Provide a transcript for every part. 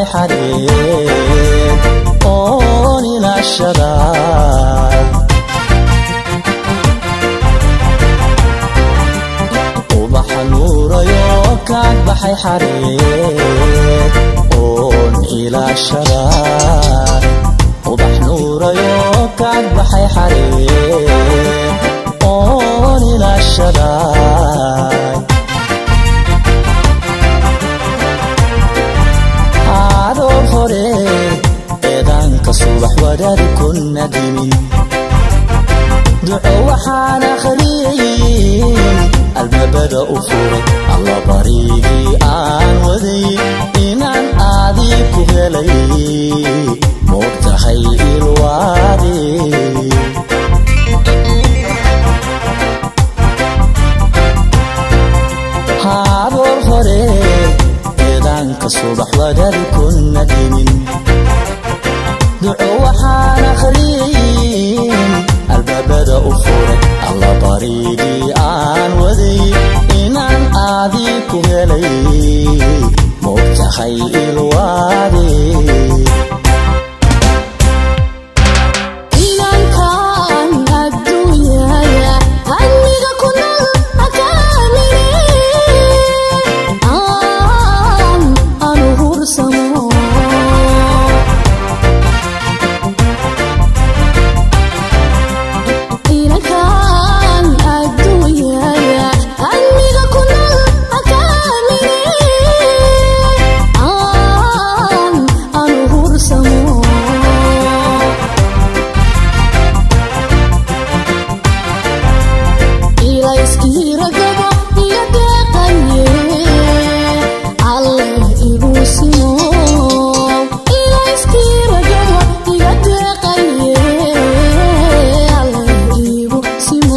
baxay xadheen oon ilaashada ubaxa nuurayo kaag baxay xadheen oon ilaashada ubax nuurayo kaag baxay xadheen oon ilaashada adoo hore eedaanka subax wadaadi kuna dimin duco waxaan akhriyey albaabada u furay alla barigii aan waday inaan aadii ku helay moogtahay ilwaade haboor hore eedaanka subax wadaadi kuna dimin duco waxaan akhriyey albaabada u furay alla barigii aan waday inaan aadii ku helay moogtahay ilwaade inankan adduunyaya hamiga ku nool hakaamine aan anu hursamo inankan adduunyaya hamiga ku nool hakaamine aan anu hursamo ilayskiragabo iyo deeqaye alle igu simo ilayskiragabo iyo deeqaye alle igu simo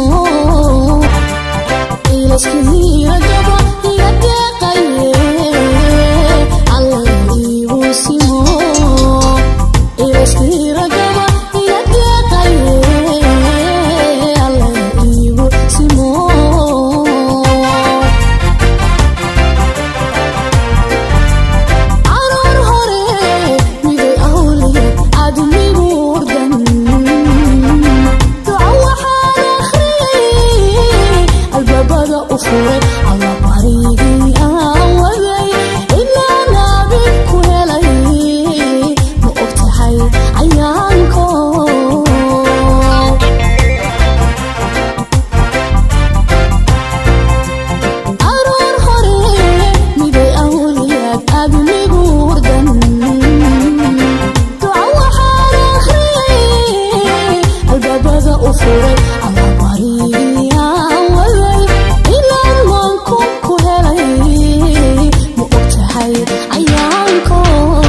ilayskiragabo iyo deeqaye alle igu simo ilayskiragabo iyo deeqaye alle igu simo caruur hore miday awliye admigu urdan duco waxaan akhriyey albaabada u furay alla barigii aan waday inaan abid ku helay ma og tahay cayaanko caruur hore miday awliyaad admigu urdan duco waxaan akhriyey albaabada u furay alla barigii aan waday inaan maanku ku helay ma og tahay cayaanko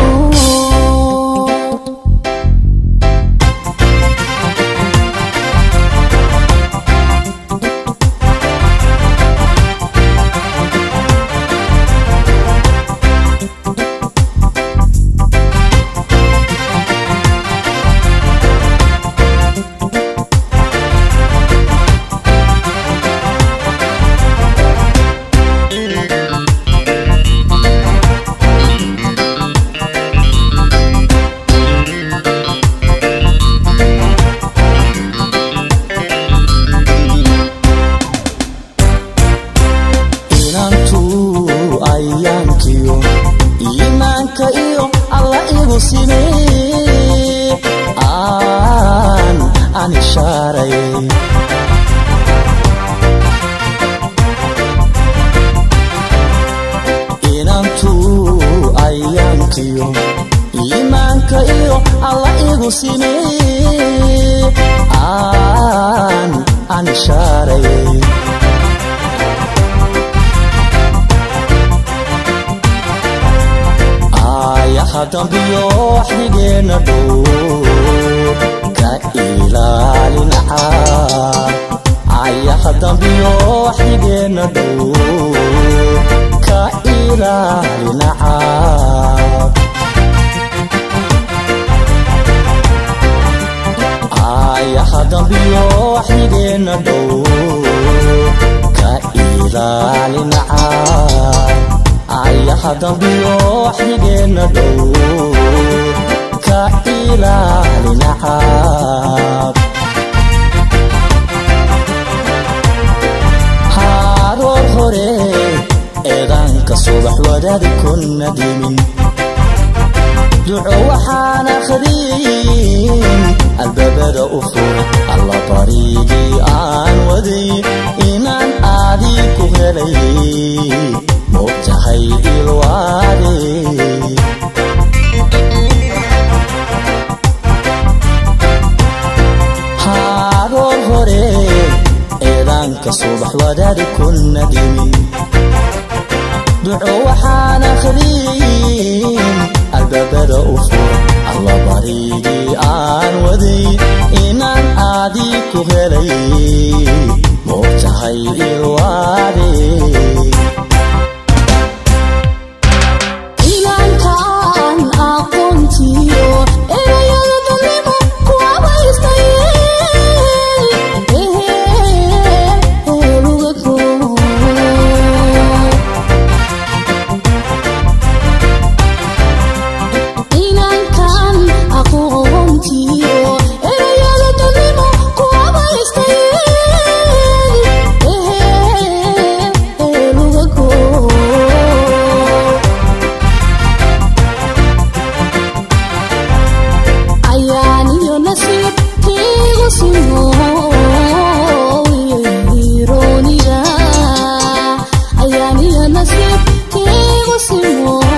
inantu ayaankiyo iimaanka iyo alla igu simee aan aan ishaaray inantu ayaankiyo iimaanka iyo alla igu simee aan aan ishaaray ayaha dambiyo waxdigeenna dhow ka ilaalin caab ayaha dambiyo waxdigeenna dhow ka ilaalin caab ayaha dambiyo waxdigeenna dhow ka ilaalin caab ayaha dambiyo waxdigeenna dhow ka ilaalina caab haaroor hore eedaanka subax wadaadi kuna dimin duco waxaan akhriyin albaabada u furay alla bariigii aan waday inaan aadii ku helay moogtahay ilwaade haaroor hore eedaanka subax wadaadi kuna dimin duco waxaan akhriyin albaabada u furay alla bariigii aan waday inaan aadii ku helay moogtahay ilwaade inaankaan aqoontiyo erayada dadnimo ku abaystay luga koo inankan aqoontiyo erayada dadnimo ku abaystay luga koo ayaaniyo nasiibkiigu simo irooniga ayaaniyo nasiibkiigu simo